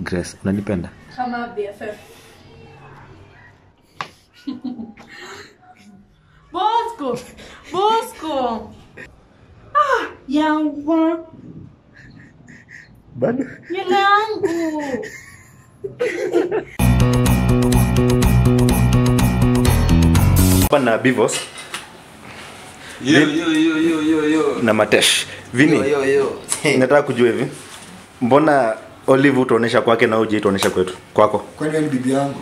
Grace, unanipenda? kama BFF. Bosco, Bosco. Ah, yangu, Bado. nywele yangu. Hapa na Bivos Yo, yo, yo, yo, yo, yo. na Matesh. Vini, Yo, yo, yo. nataka kujua hivi. Mbona Olive utaonesha kwake na uje utaonesha kwetu? Kwako. kwani wewe ni bibi yangu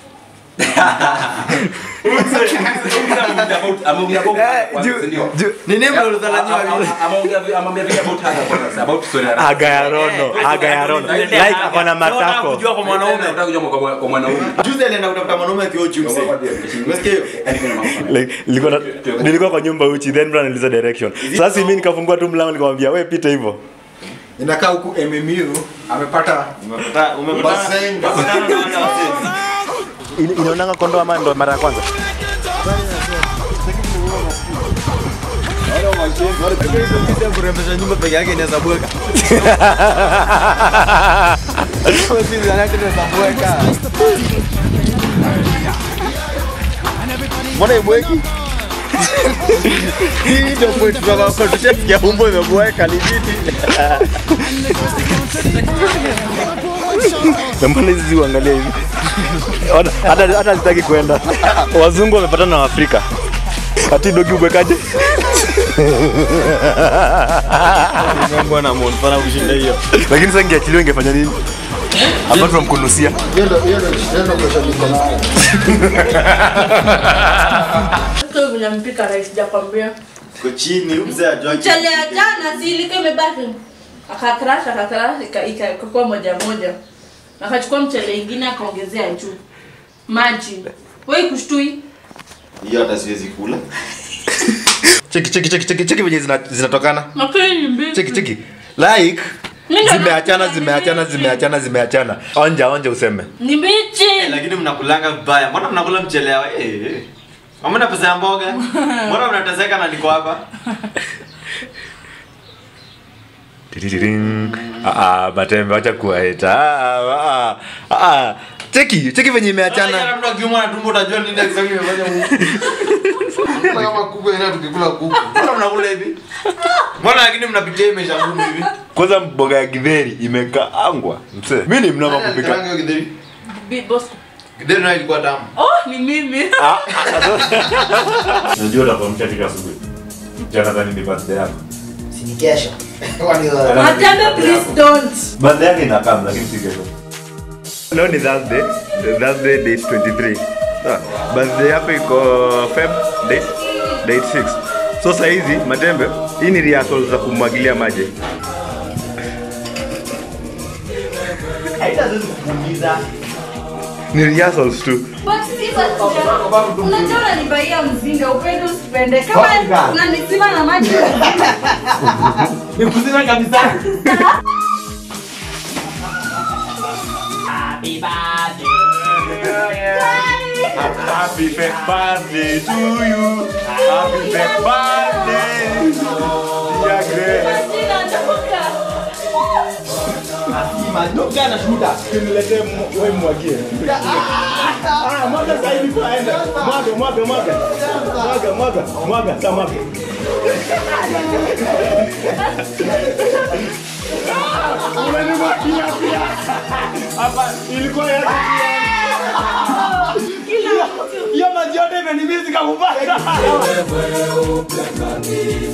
Ameongea about- Eh, juu- ndio. juu- Ni name Yeah, ulidharauliwa ama- vile. ama- ameongea- ameongea vile about her kwanza, about story ya- Aga ya Rono, aga ya Rono. Like ako na matako. kujua kwa mwanaume Nataka kujua kwa- kwa mwanaume. juzi alienda kutafuta mwanaume akiwa uchi mse umesikia hiyo like nilikuwa na- nilikuwa kwa nyumba uchi then bro niliza direction sasa mimi nikafungua tu mlango nikamwambia we pita hivyo inakaa huku mmmiru amepata Basenga. In- inaonanga kondo ama ndo mara ya kwanza kurembesha nyumba peke yake inaweza bweka mbona ibweki hii ndio point tunataka tushafikia umbo imebweka ni vipi na mbona hizi uangalia hivi Ona, hata hata sitaki kwenda wazungu wamepatana na waafrika ati dogi ubwekaje bwana mbona kushinda hiyo lakini sasa ingeachiliwa ingefanya nini apart from kunusia Sasa vile mpika rice sijakwambia. ko chini mzee ajua Mchele ya jana si ilikuwa imebaki. Akakrash akakrash ika- ika- ikakuwa moja moja. Akachukua mchele ingine akaongezea juu. Maji. Wewe kushtui. hiyo hata siwezi kula cheki cheki cheki cheki cheki venye zina- zinatokana Lakini ni mbichi. cheki cheki like Mimi ndo zimeachana nakula zimeachana mbichi. zimeachana zimeachana onja onja useme Ni mbichi. lakini mnakulanga vibaya mbona mnakula mchelewa eh eh. hamna pesa ya mboga mbona mnateseka na niko hapa Tiriring. Ah, ah, matembe wacha kuwaeta Ah, ah, ah, ah. cheki cheki venye imeachana Jana mtu akiumwa na tumbo utajua nini exactly imefanya huko. Kula kama kuku ina tukikula kuku. Mbona mnakula hivi? Mbona lakini mnapitia imesha ngumu hivi? kwanza mboga ya githeri imekaangwa mse mi ni mnoma kupika Rangi ya kideri. Bi- Bosco. Kideri nayo ilikuwa tamu. Oh, ni mimi. najua utakuamsha katika asubuhi jana dhani ni birthday yako Si kesho. Matembe please don't. birthday yake inakam lakini si kesho leo ni thursday thursday date 23 Sawa. birthday yako iko feb date date 6 so saa hizi matembe hii ni rehearsal za kumwagilia maji ni rehearsals tu But si basi. Unajua unanibaia mzinga upende usipende. Kama unanisima na maji. Nikuzima kabisa. Happy fake birthday to you. Happy fake birthday. Dear Grace. Madoka na shuda. Niletee wewe mwagie. Ah, mwaga sasa hivi kwa aenda. Mwaga, mwaga, mwaga. Mwaga, mwaga, mwaga, sasa mwaga. Unanimwagia pia. Hapa ilikuwa ya hiyo maji yote imenimizika kubaya.